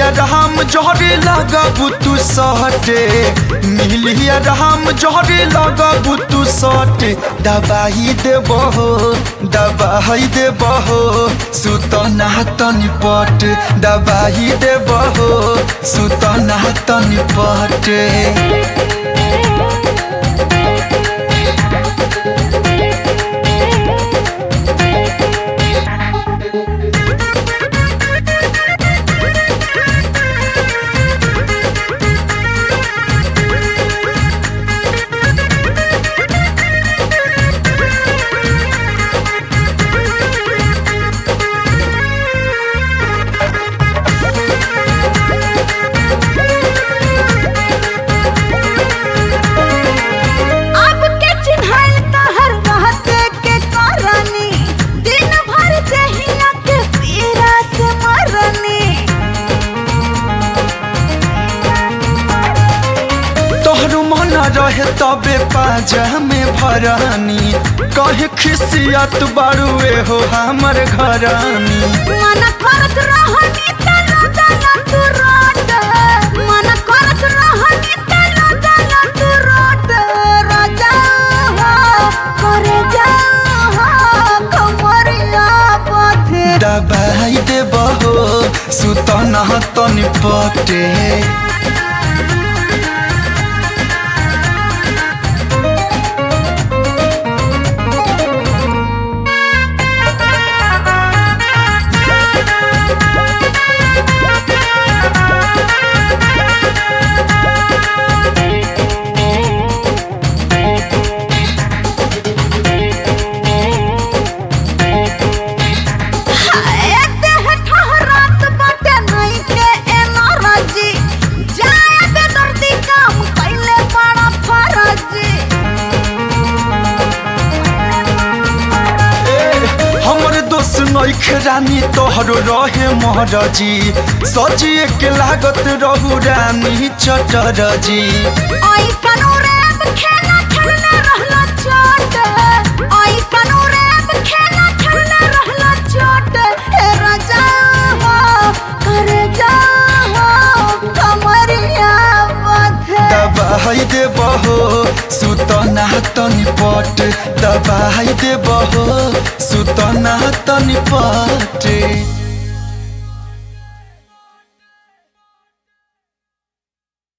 मिलिया राम जहरे लगबू तू सटे मिलिया राम जहरे लगबू तू सटे दबाई देबो दबाई देबो सुतना तनी पट दबाई देबो सुतना तनी पटे अब के चिन्हाई तहर रहते के करनी दिन भर जहिया के पीरा से मरनी तोहर मन रहे तबे पाजा में भरानी कहे खिसियत बारुए हो हमर घरानी मन करत रहनी त लदल तू रोट मन करत रहनी त लदल तू रोट राजा हो करे जा हो कमरिया पथे दबाई देबहो सुतना तनी पटे हाय देह ठहरात बाटे नहीं के एनर्जी जाए दे दर्दी काम कैले बड़ा फरजी हमर दोस्त नइखे रानी तोहरो रहे महरजी सजिए के लागत रहू रानी चटरजी आई कनु रैप खेला खेलने रहला चोट आई कनु रैप खेला खेलने रहला चोट हे राजा हो करे जा हो कमरिया बथे दबाई देबहो सुतना तनी पट दबाई देबहो सुतना तनी पटे